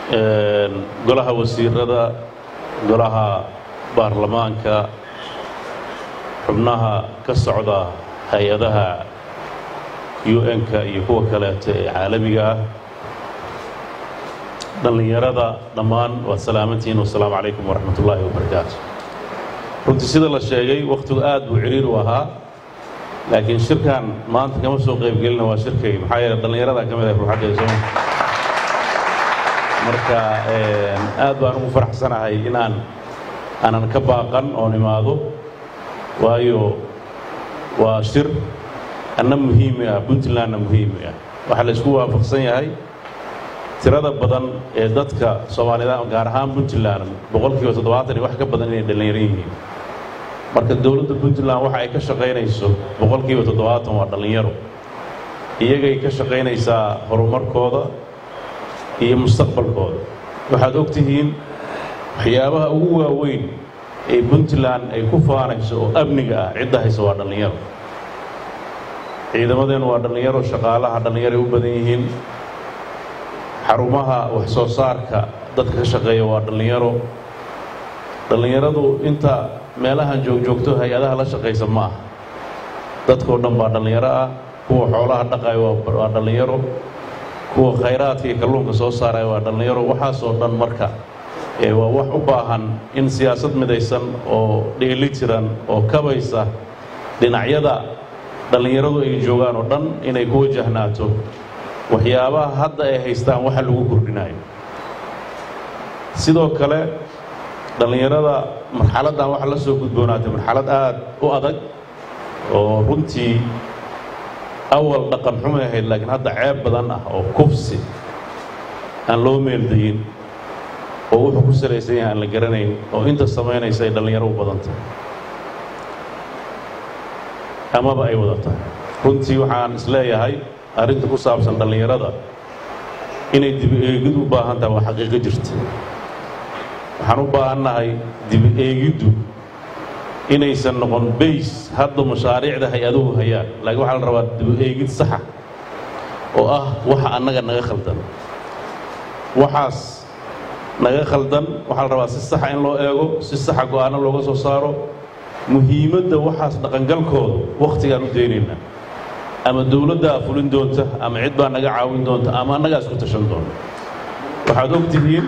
golaha wasiirada golaha baarlamaanka xubnaha ka socda hay-adaha un-ka iyo kuwa kaleeto ee caalamiga ah dhallinyarada dhammaan waad salaamantihiin wasalaamu calaykum waraxmat ullaahi wabarakaatu runtii sida la sheegay wakhtigu aad buu ciriir u ahaa laakiin shirkan maanta kama soo qaybgelina waa shirkay maxaa yeele dhallinyarada ka mid ah ruuxaddeeda sooma marka aad baan ugu faraxsanahay inaan aanan ka baaqan oon imaado waayo waa shir anna muhiimi ah puntlandna muhiimi ah waxaa la isku waafaqsan yahay tirada badan ee dadka soomaalida gaar ahaan puntland boqolkiiba toddobaatan iyo wax ka badan inay dhallinyaro yihiin marka dowladda puntland waxa ay ka shaqaynayso boqolkiiba toddobaatan waa dhallinyaro iyagay ka shaqaynaysaa horumarkooda iyo mustaqbalkooda waxaad og tihiin waxyaabaha ugu waaweyn ee puntland ay ku faanayso oo amniga ah cidda haysa waa dhallinyaro ciidamadeennu waa dhallinyaro shaqaalaha dhallinyaroay u badan yihiin xarumaha wax soo saarka dadka ka shaqeeya waa dhallinyaro dhallinyaradu inta meelahan joogjoogto hay-adaha la shaqaysa ma ah dadkao dhan baa dhallinyaro ah kuwa xoolaha dhaqaya waa dhallinyaro kuwa khayraadka iyo kalluunka soo saaraya waa dhallinyaro waxaasoo dhan marka waa wax u baahan in siyaasad midaysan oo dheeli tiran oo kabaysa dhinacyada dhallinyaradu ay joogaan oo dhan inay ku wajahnaato waxyaabaha hadda ay haystaan waxa lagu kordhinayo sidoo kale dhallinyarada marxaladdan waxa la soo gudboonaatay marxalad aad u adag oo runtii awal dhaqan xumay ahayd laakiin hadda ceeb badan ah oo kufsi aan loo meeldayin oo wuxuu ku salaysan yahay aan la garanayn oo inta samaynaysa ay dhallinyaro u badan tahay amaba ay wada tahay runtii waxaan isleeyahay arrinta ku saabsan dhallinyarada inay dibi eegid u baahan tahay waa xaqiiqo jirta waxaan u baahannahay dibi eegiddu inaysan noqon bays hadda mashaariicda hay-aduhu hayaan laakiin waxaa la rabaa dibi eegid saxa oo ah waxa annaga naga khaldan waxaas naga khaldan waxaa la rabaa si saxa in loo eego si saxa go'aano looga soo saaro muhiimadda waxaas dhaqangalkooda wakhtigaan u daynaynaa ama dowladdaa fulin doonta ama cid baa naga caawin doonta ama annagaa isku tashan doonta waxaad og tihiin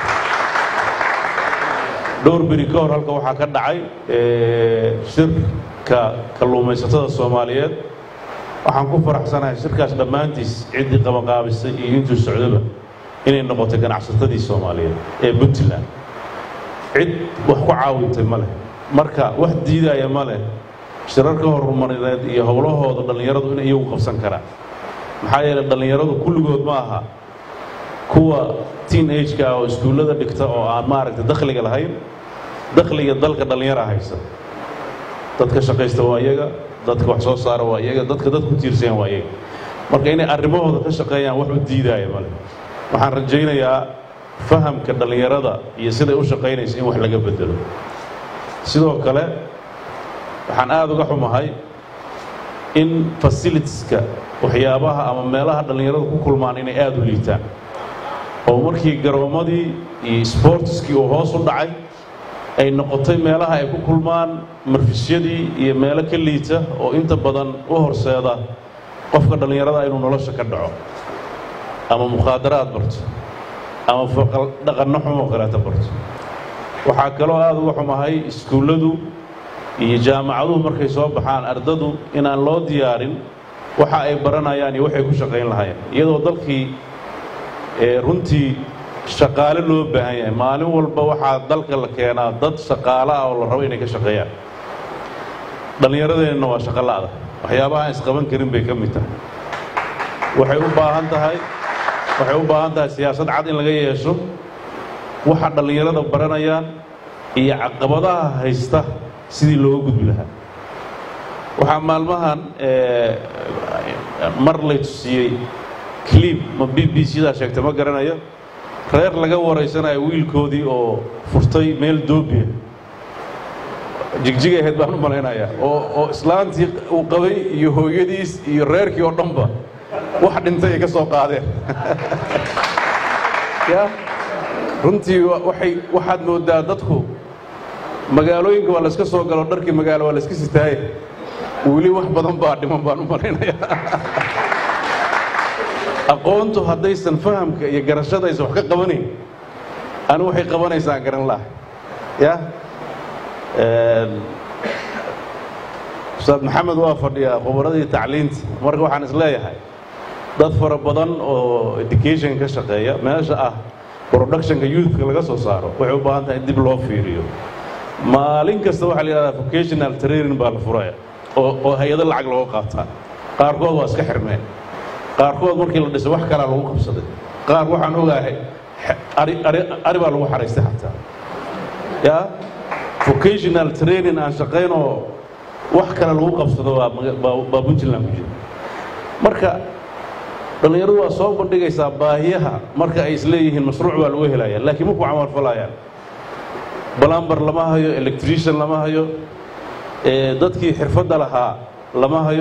dhowr beri ka hor halka waxaa ka dhacay shirka kalluumaysatada soomaaliyeed waxaan ku faraxsanahay shirkaas dhammaantiis ciddii qabaqaabisay iyo intuu socdoba inay noqotay ganacsatadii soomaaliyeed ee puntland cid wax ku caawintay ma leh marka wax diidaya ma leh shirarka horumarineed iyo howlahooda dhallinyaradu inay iyagu qabsan karaan maxaa yeelay dhallinyaradu kulligood ma aha kuwa teen ageka ah oo iskuullada dhigta oo aan maaragtay dakhliga lahayn dakhliga dalka dhallinyara haysa dadka shaqaysta waa iyaga dadka wax soo saara waa iyaga dadka dad ku tiirsayan waa iyaga marka inay arrimahooda ka shaqeeyaan wax u diidaaya male waxaan rajaynayaa fahamka dhallinyarada iyo siday u shaqaynaysa in wax laga bedelo sidoo kale waxaan aada uga xumahay in fasilitieska waxyaabaha ama meelaha dhallinyaradu ku kulmaan inay aada u liitaan oo markii garoommadii iyo sboortiskii uu hoos u dhacay ay noqotay meelaha ay ku kulmaan marfisyadii iyo meelo ka liita oo inta badan u horseeda qofka dhallinyarada inuu nolosha ka dhaco ama mukhaadaraad barto ama dhaqanno xumoo kaleeta barto waxaa kaloo aada uga xumahay iskuulladu iyo jaamacaduhu markay soo baxaan ardadu inaan loo diyaarin waxa ay baranayaan iyo waxay ku shaqayn lahaayeen iyadoo dalkii runtii shaqaale loo baahan yahay maalin walba waxaa dalka la keenaa dad shaqaale ah oo la rabo inay ka shaqeeyaan dhallinyaradeenna waa shaqo la'da waxyaabaha aan isqaban karin bay ka mid tahay waxay u baahan tahay waxay u baahan tahay siyaasad cad in laga yeesho waxa dhallinyarada baranayaan iyo caqabadaha haysta sidii looga gudbi lahaa waxaa maalmahan mar lay tusiyey cliib ma b b c-daa sheegtay ma garanayo reer laga waraysanayo wiilkoodii oo furtay meel doobiya jigjigay ahayd baan u malaynayaa oo oo islaantii uu qabay iyo hooyadiis iyo reerkii oo dhanba wax dhintay ay ka soo qaadeen ya runtii waxay waxaad mooddaa dadku magaalooyinka waa layska soo galo dharkii magaalo waa layska sitaaye weli wax badan baa dhiman baan u malaynayaa aqoontu haddaysan fahamka iyo garashada aysan wax ka qabanayn anu waxay qabanaysaa garan laha ya ustaad maxamed waa fadhiyaa khubaradii tacliinta marka waxaan is leeyahay dad fara badan oo education ka shaqeeya meesha ah productionka youthka laga soo saaro waxay u baahan tahay in dib loo fiiriyo maalin kasta waxaa la yidhahdaa vocational training baa la furaya oo oo hay-ado lacag looga qaataa qaarkood waa iska xirmeen qaarkood markii la dhisay wax kalaa lagu qabsaday qaar waxaan ogaahay ari ari ari baa lagu xaraystay xataa ya vocational training aan shaqaynoo wax kale lagu qabsado waa baa puntland ku jira marka dhallinyaradu waa soo bandhigaysaa baahiyaha marka ay isleeyihiin mashruuc baa lagu helaya laakiin maku camalfalayaan balambar lama hayo electrician lama hayo dadkii xirfadda lahaa lama hayo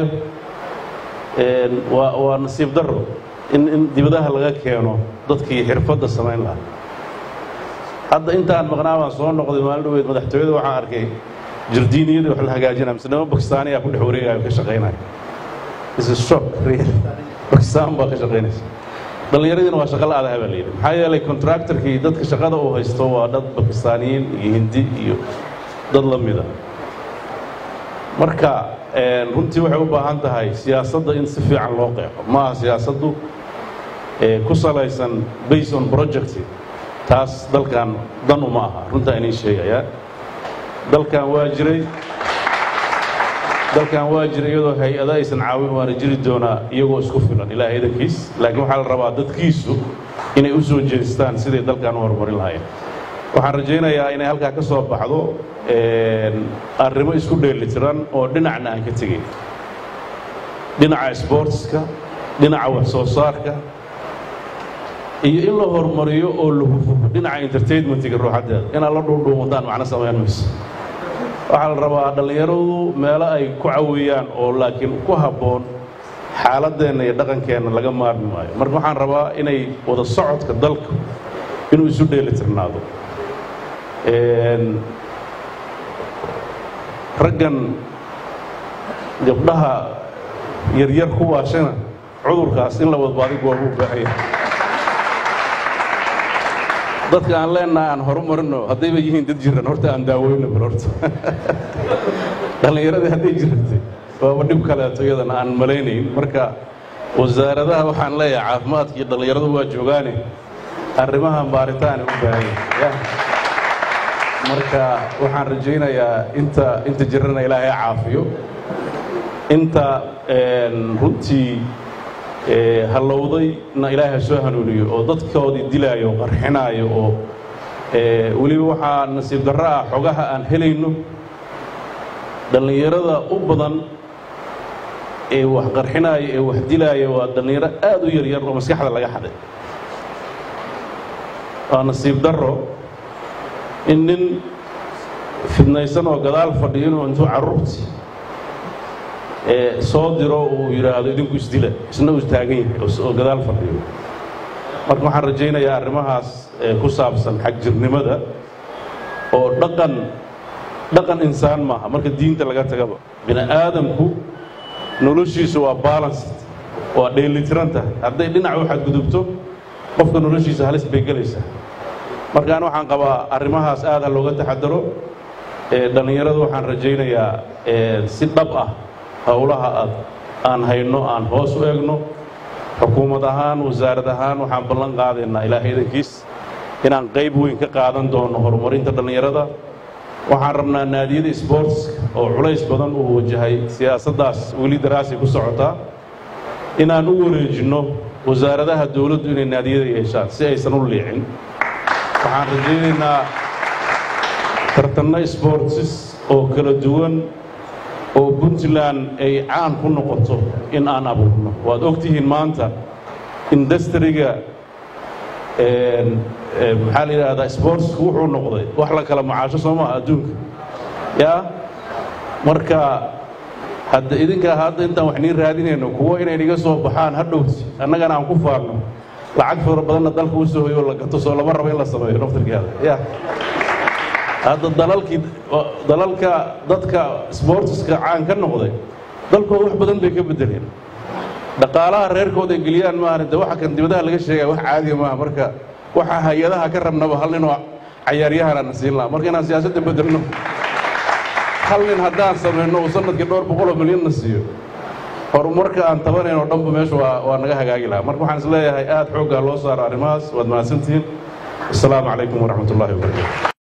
waa waa nasiib darro in in dibadaha laga keeno dadkii xirfadda samayn lahaa hadda intaan maqnaa baan soo noqday maalin dhaweed madaxtooyada waxaan arkay jardiiniyada wax la hagaajinaya mise niman bakistaaniyaa ku dhex wareegaya ka shaqaynaya is a shock real bakistaan baa ka shaqaynaysa dhallinyaradiina waa shaqo la-adaha baa layidhi maxaa yeelay contractorkii dadka shaqada uu haysto waa dad bakistaaniyiin iyo hindi iyo dad la mida marka runtii waxay u baahan tahay siyaasadda in si fiican loo qeexo maaha siyaasaddu ku salaysan based on project taas dalkan dan uma aha runtaa inii sheegayaa dalkan waa jiray dalkan waa jiray iyadoo hay-ada aysan caawin waana jiri doonaa iyagoo isku filan ilaahay idankiis laakiin waxaa la rabaa dadkiisu inay u soo jeestaan siday dalkan u horumarin lahaayeen waxaan rajaynayaa inay halkaa ka soo baxdo arrimo isku dheelitiran oo dhinacna aan ka tegayn dhinaca sportska dhinaca wax soo saarka iyo in la horumariyo oo la hufo dhinaca entertainmentiga ruuxaddeeda inaad la dhuundhuumataan macno samayn mayso waxaa la rabaa dhallinyaradu meelo ay ku caweeyaan oo laakiin ku habboon xaaladdeenna iyo dhaqankeenna laga maarmi maayo marka waxaan rabaa inay wada socodka dalka inuu isu dheelitirnaado raggan gabdhaha yaryar ku waashana cudurkaas in la wadbaadigu waa u baahanya dadka aan leenaha aan horumarino haddayba yihiin dad jiran horta aan daaweyno bal horta dhallinyaradii hadday jirantay waaba dhib kaleeto iyadana aan malaynayn marka wasaaradaha waxaan leeyahay caafimaadka iyo dhallinyaradu waa joogaane arrimahan baaritaana u baahanya marka waxaan rajaynayaa inta inta jirana ilaahay caafiyo inta runtii hallowdayna ilaahay soo hanuuniyo oo dadkoodii dilaayo oo qarxinaayo oo weliba waxaa nasiib darro ah xogaha aan helayno dhallinyarada u badan ee wax qarxinaayo ee wax dilaayo waa dhallinyaro aad u yaryar oo maskaxda laga xaday waa nasiib darro in nin fidnaysan oo gadaal fadhiyo inuu intuu carruurtii soo diro uu yidhaahdo idinku isdila isna uu taagan yahay oo gadaal fadhiyo marka waxaan rajaynayaa arrimahaas ku saabsan xagjirnimada oo dhaqan dhaqan insaan maaha marka diinta laga tagaba bini aadamku noloshiisu waa balanced waa dheelitiran tahay hadday dhinac u xadgudubto qofka noloshiisa halis bay gelaysaa markaan waxaan qabaa arrimahaas aad ha looga taxadaro dhallinyaradu waxaan rajaynayaa si dhab ah howlaha aad aan hayno aan hoos u egno xukuumad ahaan wasaarad ahaan waxaan ballan qaadaynaa ilaahay idankiis inaan qayb weyn ka qaadan doono horumarinta dhallinyarada waxaan rabnaa naadiyada sportska oo culays badan uu wajahay siyaasaddaas weli daraasi ku socotaa inaan u wareejinno wasaaradaha dowladdu inay naadiyada yeeshaan si aysan u liicin waxaan rajaynaynaa tartanno sportsis oo kala duwan oo puntland ay caan ku noqoto in aan abuurno waad og tihiin maanta industriga maxaa la yidhaahdaa sportsku wuxuu noqday wax la kala macaasho soo maha adduunka yaa marka hadda idinkaa hadda intaan wax nii raadinayno kuwo inay niga soo baxaan ha dhowti annagana aan ku faarno lacag fara badanna dalka u soo hoyo la gato soo lama rabo in la sameeyo naftirkeeda ya hadda dalalkii dalalka dadka sportiska caan ka noqday dalkooda wax badan bay ka bedeleen dhaqaalaha reerkooda ay geliyaan maahan de waxa kan dibadaha laga sheegaya wax caadiya maaha marka waxa hay-adaha ka rabnaba hal nin oo cayaaryahanana siin laha marka inaan siyaasadda bedelno hal nin haddaan samayno uu sanadkii dhowr boqoloo milyanna siiyo horumarka aan tabanayn oo dhanba meesha waa waa naga hagaagi lahaa marka waxaan is leeyahay aad xooggaa loo saaro arrimahaas waad mahadsantihiin asalaamu calaykum waraxmat ullahi wabarakatu